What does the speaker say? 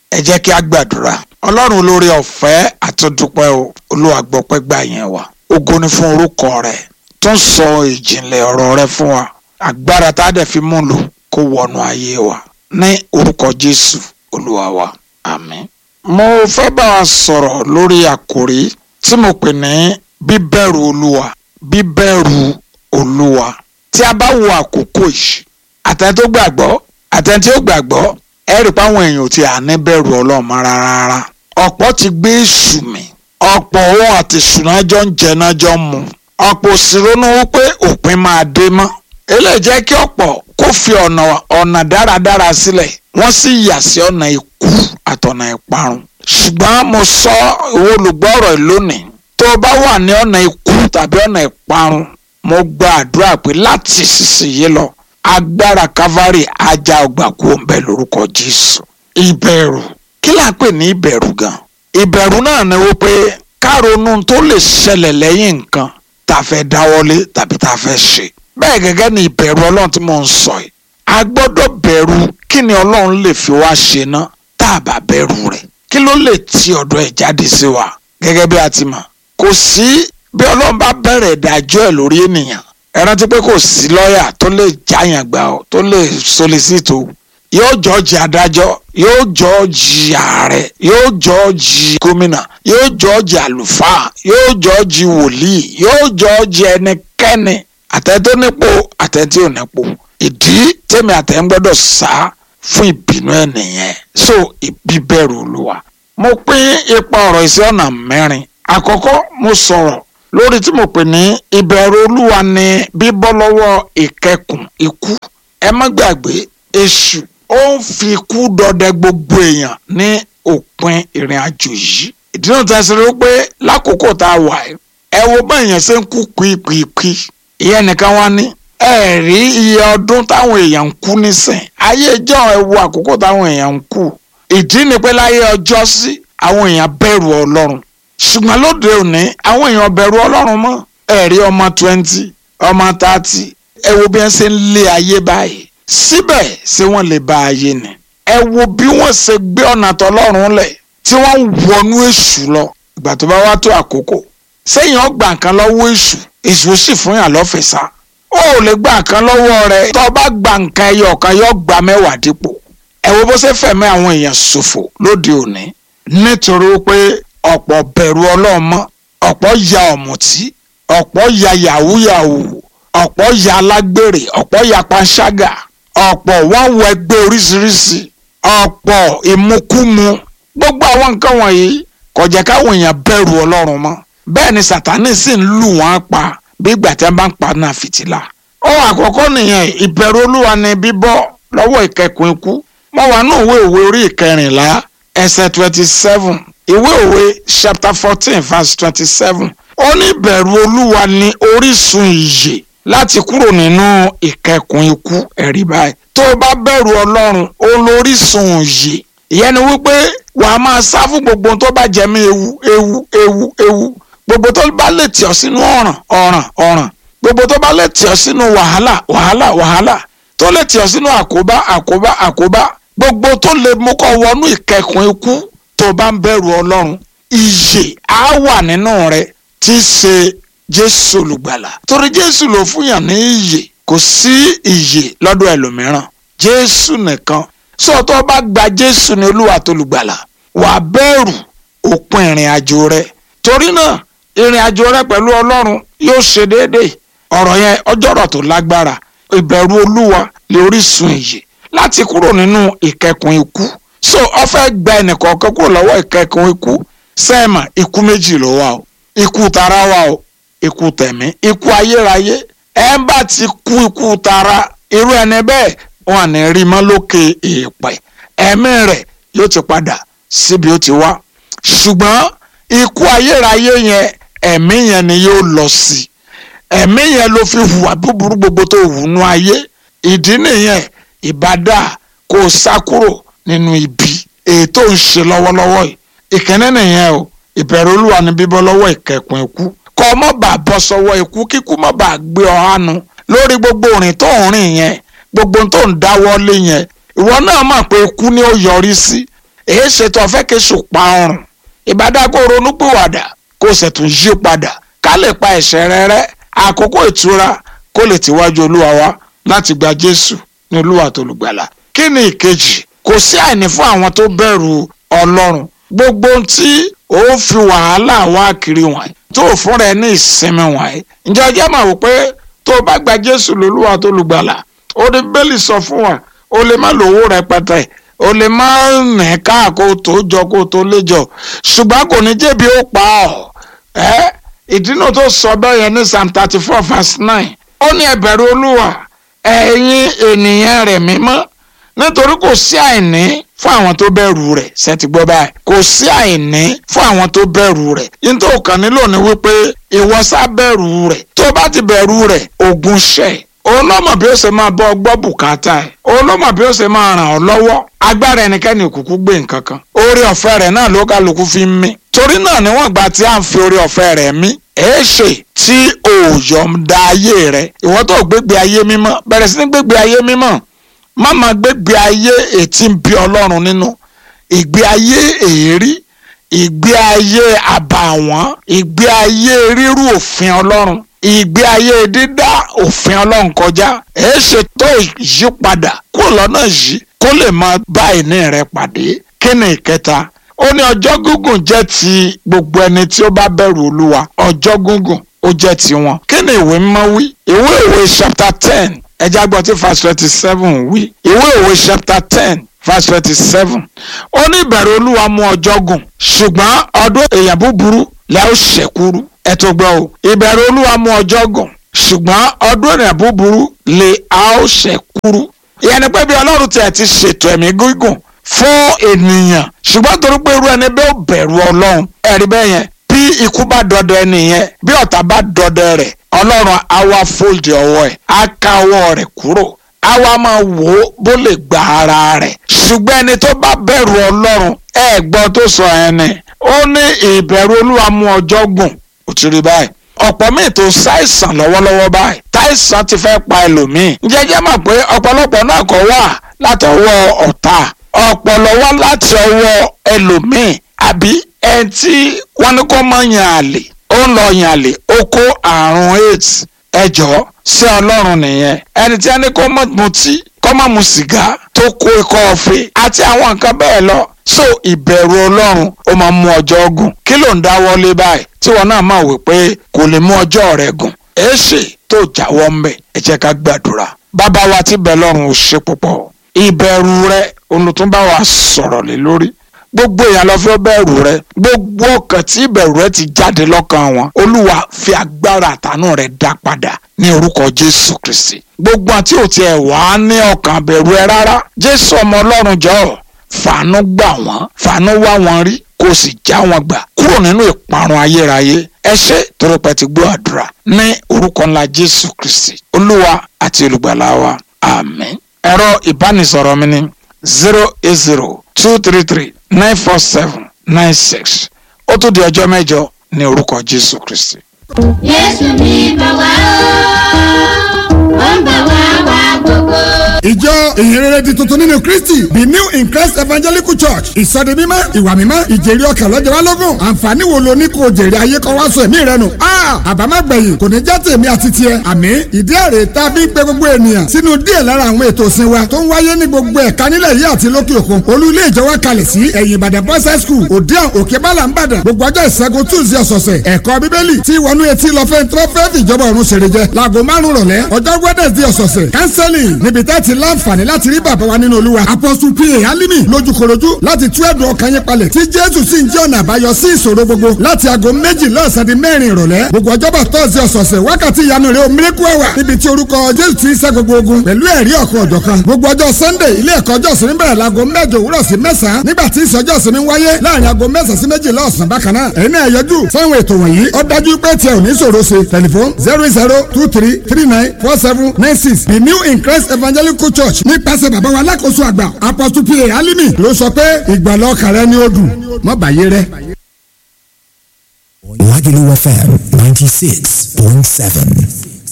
ẹ jẹ́ kí a gbàdúrà ọlọ́run olórí ọ̀fẹ́ àtúndúpẹ́ o olúwa gbọ́pẹ́ gbà yẹn wá ògo ni fún orúkọ rẹ tó ń sọ ìjìnlẹ̀ ọ̀rọ̀ rẹ fún wa agbára tá a dẹ̀ fi mú lò kó wọnú ayé wa ní orúkọ jésù olúwa wa àmín. mo fẹ́ bá wa sọ̀rọ̀ lórí àkòrí tí mo pè ní bíbẹ̀rù olúwa bíbẹ̀rù olúwa tí a bá wo àkókò yìí àtẹni tó gbàgbọ́ àtẹni tí ó gbàgbọ́ ẹ rí i pé àwọn èèyàn ò ti à ní bẹ̀rù ọlọ́run rárá ọ̀pọ̀ ti gbé èṣù mì ọ̀pọ̀ òun àti ìṣúná jọ ń jẹ náà jọ ń mu ọ̀pọ̀ sì ronú wípé òpin máa dé mọ́ eléyìí jẹ́ kí ọ̀pọ̀ kó fi ọ̀nà ọ̀nà dáradára sílẹ̀ wọ́n sì yà sí ọ̀nà ikú àtọ̀nà ìparun ṣùgbọ́n mo sọ ìwọ olùgbọ́rọ̀ lónìí tó o bá wà ní ọ̀nà ikú tàbí ọ̀nà ìparun mo gba àdúrà pé láti sísìnyí lọ agbára calvary ajá ọgbà kú òǹbẹ lórúkọ jésù ìbẹ̀rù kí là ń pè ní ìbẹ̀rù gan ìbẹ̀rù náà ni wípé ká ronú tó lè ṣẹlẹ̀ lẹ́yìn nǹkan tá a fẹ́ dáwọ́lé tàbí tá a fẹ́ ṣe bẹ́ẹ̀ gẹ́gẹ́ ni ìbẹ̀rù ọlọ́run tí mò ń sọ yìí a gbọ́dọ̀ bẹ̀rù kí ni ọlọ́run lè fi wá ṣe ná tá a bá bẹ̀rù rẹ̀ kí ló lè ti ọ̀dọ̀ ẹ̀ jáde sí wa gẹ́gẹ́ bí a ti mọ̀ kò sí bí ọlọ́run bá bẹ̀rẹ̀ ìdájọ́ ẹ̀ lórí ènìyàn ẹ rántí pé kò sí lọ́ọ̀yà tó lè jáyàn gbà ọ́ tó lè solisito yóò jọ́ọ̀jì adájọ́ yóò jọ́ọ̀jì ààrẹ yóò jọ́ọ̀jì gómìnà yóò jọ́ọ̀jì àlùfáà yóò jọ́ọ̀jì wòlíì yóò jọ́ọ̀jì ẹnikẹ́ni àtẹ̀tẹ̀ nípò àtẹ̀tẹ̀ ò nípò ìdí tèmi àtẹ̀ ń gbọ́dọ̀ sá fún ìbínú ẹ̀ nìyẹn so ìbíbẹ̀rù olúwa mo pín ipa ọ̀rọ̀ ìsí ọ̀nà mẹ́rin àkọ́kọ́ mo sọ̀rọ̀ lórí tí mo pè ní ìbẹ̀rù olúwa ni bíbọ́ lọ́wọ́ ìkẹkùn ikú ẹ má gbàgbé èṣù ó ń fi ikú dọdẹ gbogbo èèyàn ní òpin ìrìn àjò yìí ìdí náà tẹ̀sí rí pé lákòókò tá a wà ẹ wo bá èèyàn ṣe ń kú pípípí ìyẹn nìkan wá ní ẹ rí iye ọdún táwọn èèyàn ń kú nísìn ayé ìjọ ẹ wo àkókò táwọn èèyàn ń kú ìdí ni pé láyé ọjọ́ sí àwọn èèyàn bẹ̀rù ọlọ́run ṣùgbọ́n lóde òní àwọn èèyàn bẹ̀rù ọlọ́run mọ́ ẹ rí ọmọ twenty ọmọ thirty ẹ wo bí wọ́n ṣe ń lé ayé báyìí síbẹ̀ ṣé wọ́n lè bá ayé ni ẹ wo bí wọ́n ṣe gbé ọ̀nà tọlọ́run lẹ̀ tí wọ́n ń wọnú èṣù lọ ìgbà tó bá wá tó àkókò sẹ́yìn ọgbà nǹkan lọ́wọ́ èṣù èṣù sì fún yàn lọ́fẹ̀ẹ́sà ó ò lè gba nǹkan lọ́wọ́ rẹ̀ tó bá gba nǹkan ẹyọ kan yóò gba mẹ́wàá dípò ẹ wo bó ṣe fẹ̀mí àwọn èèyàn ṣòfò lóde òní nítorí pé ọ̀pọ̀ bẹ̀rù ọlọ́run mọ́ ọ̀pọ̀ ya ọ̀mùtí ọ̀pọ̀ ya yàwúyàwó ọ̀pọ̀ ya alágbèrè ọ̀pọ̀ ya panṣágà ọ̀pọ̀ wọ́n wọ ẹgbẹ́ oríṣiríṣi ọ̀pọ̀ ìmukúmu gbogbo àwọn nǹkan wọ̀nyí kò jẹ́ káwọn èèyàn bẹ̀rù ọlọ́run mọ́ bẹ́ẹ̀ ni sàtánì sì ń lù wọ́n pa bí ìgbà tí wọ́n bá ń pa náà fìtílà. ohun àkọ́kọ́ nìyẹn ìbẹ̀rù olúwa ni bíbọ́ lọ́wọ́ ìkẹkùn ikú mo wà ní òwe òwe orí ìkẹrìnlá ẹsẹ̀ twenty seven ìwé òwe chapter fourteen verse twenty seven ó ní ìbẹ̀rù olúwa ni orísun ìyè láti kúrò nínú ìkẹkùn ikú ẹ̀rí báyìí tó o bá bẹ̀rù ọlọ́run ó lórísun ìyè ìyẹn ni wípé wàá máa sá fún gbogbo tó bá jẹ mí ewu ewu ewu ewu gbogbo tó bá lè tì ọ́ sínú ọ̀ràn ọ̀ràn ọ̀ràn gbogbo tó bá lè tì ọ́ sínú wàhálà wàhálà wàhálà tó lè tì ọ́ sínú àkóbá àkóbá àkóbá gbogbo tó lè mú kó wọnú ìkẹkùn ikú tó bá ń bẹ̀rù ọlọ́run ìyè á wà nínú rẹ tí í ṣe jésù olùgbàlà torí jésù ló fún yàn ní ìyè kò sí ìyè lọ́dọ̀ ẹlòmíràn jésù nìkan sọ tó bá gba jésù ní olúwa tó lùgbàlà wàá bẹ̀rù òpin ìrìn àjò rẹ torí náà ìrìn àjò rẹ pẹ̀lú ọlọ́run yóò ṣe déédéé ọ̀rọ̀ yẹn ọjọ́rọ̀ tó lágbára ìbẹ̀rù olúwa lè orísun ìyè láti kúrò nínú ìkẹkùn ikú so ó fẹ́ gba ẹnìkọ̀ọ̀kan kúrò lọ́wọ́ ìkẹkùn ikú sẹ́ẹ̀mà ikú méjì ló wà o ikú tara wà o ikú tẹ̀mí ikú ayérayé ẹ̀ ń bá ti kú ikú tara irú ẹni bẹ́ẹ̀ wọn ní rí mọ́ lókè èèpẹ̀ ẹ̀mí rẹ̀ yóò ti padà síbi ó ti wá ṣùgbọ́n ikú ayérayé yẹn ẹ̀mí yẹn ni yóò lọ sí ẹ̀mí yẹn ló fi hùwà búburú gbogbo tó hù nú ayé ìdí nìyẹn ìbádà kó o sá kúrò nínú ibi èyí tó ń ṣe lọ́wọ́lọ́wọ́ yìí ìkíní nìyẹn o ìbẹ̀rù olúwa ni bíbọ́ lọ́wọ́ ìkẹkùn ikú kọ́ ọ mọ́ bàá bọ́ sọ́wọ́ ikú kíkú mọ́ bàá gbé ọ hánu lórí gbogbo òrìn tó ń rìn yẹn gbogbo tó ń dáwọ́ lé yẹn ìwọ náà mọ̀ pé ikú ni ó yọrí sí èé ṣètò ọ̀fẹ́ kéṣù pa ọrùn ìbádá kó ronú pìwàdà kó sì tún yí padà ká lè pa ẹ̀ṣẹ̀ rẹ rẹ́ àkókò ìtura kó lè tíwájú olúwa wá láti gba jésù ní olúwa tó lùgbàlà kí ni ìkejì kò sí àìní fún àwọn tó bẹ̀rù ọlọ́run gbogbo ohun tí ó fi wàhálà wá kiri wọ̀nyí tó fúnra ẹ ní ìsinmi wọ̀nyí ǹjẹ́ ọjọ́ máa wò pé tó o bá gba jésù lólúwa tó lùgbàlà ó ní bẹ́ẹ̀lì sọ fún wa o lè má lówó rẹpẹtẹ o lè má nì ká kó tó jọ kó tó lé jọ ṣùgbọ́n kò ní jẹ̀bi ó pa ọ́ ẹ́ ìdí náà tó sọ bẹ́ẹ̀ yẹn ní psalm thirty four verse nine ó ní ẹ bẹ̀rù olúwa ẹ̀yin ènìyàn rẹ̀ mímọ́ nítorí kò sí àìní fún àwọn tó bẹ̀rù rẹ̀ ṣẹ́tì gbọ́ báyìí kò sí àìní fún àwọn tó bẹ̀rù rẹ̀ nítorí kàn nílò ní wípé ìwọ sá bẹ̀rù rẹ̀ tó bá ti bẹ̀rù rẹ̀ ogun ṣẹ̀ òun ló mọ̀ bí ó ṣe máa bọ́ gbọ́ bùkátà ẹ̀ òun ló mọ̀ bí ó ṣe máa ràn ọ́ lọ́wọ́ agbára ẹnikẹ́ni òkùnkùn gbé nǹkan kan oore ọ̀fẹ́ rẹ̀ náà ló kálukú fi ń mí torí náà níwọ̀n ìgbà tí à ń fi oore ọ̀fẹ́ rẹ̀ mí èé ṣe tí òòyọ̀ ń da ayé rẹ̀ ìwọ́n tó gbégbé ayé mímọ́ bẹ̀rẹ̀ sí ní gbégbé ayé mímọ́ má máa gbégbé ayé ètí ń bí ọlọ́run nínú ìgbé ayé èérí ìgbé ayé àbàwọ́n ìgbé ayé rírú òfin ọlọ́run ìgbé ayé dídá òfin ọlọ́run kọjá èé ṣe tó ìyípadà kúrò lọ́nà yìí kó lè máa bá ìní rẹ pàdé kí ni ìkẹta ó ní ọjọ́ gígùn jẹ́ ti gbogbo ẹni tí ó bá bẹ̀rù olúwa ọjọ́ gígùn ó jẹ́ tiwọn kí ni ìwé mímọ́ wí ìwé ìwé chapter ten ẹja gbọ́ tí verse twenty seven wí ìwé ìwé chapter ten verse twenty seven ó ní ìbẹ̀rù olúwa mú ọjọ́ gùn ṣùgbọ́n ọdún èèyàn búburú lẹ́ ó ṣẹ̀kúrú ẹ tó gbọ́ o ìbẹ̀rù olúwa mú ọjọ́ gùn ṣùgbọ́n ọdún èèyàn búburú lè a ó ṣẹ̀kúrú ìyẹn ni pé bí ọlọ́run tiẹ̀ ti ṣètò ẹ̀mí gígùn fún ènìyàn ṣùgbọ́n torí pé irú ẹni bẹ́ẹ̀ ò bẹ̀rù ọlọ́run ẹ̀rí bẹ́ẹ̀ yẹn bí ikú bá dọdẹ ẹni yẹn bí ọ̀tá bá dọdẹ rẹ̀ ọlọ́run á wá fòlì ọwọ́ ẹ̀ á ká ọwọ́ rẹ̀ kúrò á wá máa wò ó bó lè gba ara rẹ̀ ṣùgbọ́n ẹni tó bá bẹ̀rù ọlọ́run ẹ gbọ́ tó sọ ẹni ó ní ìbẹ̀rù olúwa mú ọjọ́ gùn ó ti rí báyìí ọ̀pọ̀ míì tó ṣàìsàn lọ́wọ́lọ́wọ́ báyìí táìsàn ti fẹ́ pa ẹlòmíì jẹ́jẹ́ mọ̀ pé ọ̀pọ̀lọpọ̀ náà kọ́ wà látọwọ́ ọ̀tá ọ̀pọ̀lọ wá láti ọwọ́ ẹlòmíì àbí ẹni tí wọ́n ní kó máa yan àlè ó ń lọ yan àlè ó kó àrùn aids ẹjọ́ sí ọlọ́run nìyẹn ẹni tí wọ́n ní kó má mutí kó má mu sìgá tó kó ikọ́ ọ̀fẹ́ àti àwọn nǹkan bẹ́ẹ̀ lọ so ìbẹ̀rù ọlọ́run ó máa mú ọjọ́ gùn kí ló ń dáwọ́lé báyìí tí wọn náà máa wí pé kò lè mú ọjọ́ rẹ̀ gùn èéṣe tó jáwọ́ ń bẹ̀ ẹ jẹ́ ká gbàdúrà bàbá wa tí bẹ̀ lọ́run ò ṣe púpọ̀ ìbẹ̀rù rẹ olùtúnbá wa sọ̀rọ̀ lé lórí gbogbo èèyàn lọ fẹ́ bẹ̀rù rẹ gbogbo ọkàn tí ìbẹ̀rù rẹ ti jáde lọ́kàn wọn olúwa fi agbára àtànú rẹ dá padà ní orúkọ jésù kristi gbogbo àti òtí ẹ̀ wá ní ọkàn bẹ̀rù ẹ rárá jésù ọmọ ọlọ́run jọ̀ọ́ fàánú gbà wọ́n fàánú wá wọn rí kó sì já wọn gbà kúrò nínú ìparun ayérayé ẹ ṣé torípẹ́ ti gbọ́ àdúrà ní orúkọ ńlá jésù kristi olúwa àti olùgbàlà wa àmín ẹ̀rọ ìbánisọ̀rọ̀ mi ní zero eight zero two three three nine four seven nine six ó tún di ọjọ́ mẹ́jọ ní orúkọ jésù kristi. Jésù ní bá wá ó, ó ń bá wá wá gbogbo. ìjọ ìhìnrere di tuntun nínú kristi the new in christ evangelical church ìsọdi mímọ́ ìwà mímọ́ ìjèrè ọkàn lọ́jọ́ wa lógún àǹfààní wo lo ní kò jèrè ayé kọ́ wá sọ ẹ̀mí rẹ nù. àbámẹ́gbẹ̀yìn kò ní jẹ́ tèmi àti tiẹ̀ àmì ìdí èrè tá a fi ń pe gbogbo ènìyàn sínú díẹ̀ lára àwọn ètò ìsìn wa tó ń wáyé ní gbogbo ẹ̀ka nílẹ̀ yìí àti lókè òkun olú ilé ìjọ wa kalẹ̀ sí ẹ̀yìn ìbàdàn boys high school òdiàn òkè bálà ń bàdàn gbogbo ọjọ́ ìṣẹ́gun tuesday ọ̀sọ̀ọ̀sẹ̀ ẹ̀kọ́ bíbélì tí wọnú etí lọ fẹ́ tó fẹ́ fìjọba ọ̀run ṣèrè jẹ láago márùn rọ̀lẹ́ ọjọ́ wednesday ọ̀sọ̀ọ̀sẹ̀ counseling níbi tẹ́ ti láǹfààní láti rí bàbá wa nínú olúwa apostle pa alimi lójúkorojú láti tú ẹ̀dùn ọkàn yín palẹ̀ tí jésù sì ń jẹ́ ọ̀nà àbáyọ sí ìṣòro gbogbo láti aago méjì lọ́sàn di mẹ́rin ìrọ̀lẹ́ gbogbo ọjọ́bọ̀ tọ́sí ọ̀sọ̀ọ̀sẹ̀ wákàtí ìyanu rẹ̀ omiriku ẹ̀wà níbi tí orúkọ jésù ti ń ṣẹ́ gbogbo ogun pẹ̀lú ẹ̀rí ọ̀kan ọ̀jọ̀kan gbogbo ọjọ́ sunday ilé ẹ̀kọ́ ọjọ́ sinmi bẹ̀rẹ̀ láago mẹ́jọ òwúrọ̀ sí mẹ́sàn-án nígbà tí ìsọjọ́ sinmi wáyé láàrin aago mẹ́sàn-án sí méjìlá ọ̀sán bákan náà ẹ̀yin náà yọjú sáwọn ètò wọ̀nyí ó dájú pé tiẹ̀ ò ní ṣòro ṣe tẹlifon zero zero two three three nine four seven nine six the new in christ evangelical church nípasẹ̀ bàbá wa alákòóso àgbà apostle pa alimi ló sọ pé ìgbàlọ́ kàrẹ́ ni ó dùn mọ́ bàyé rẹ. Lagelu FM 96.7.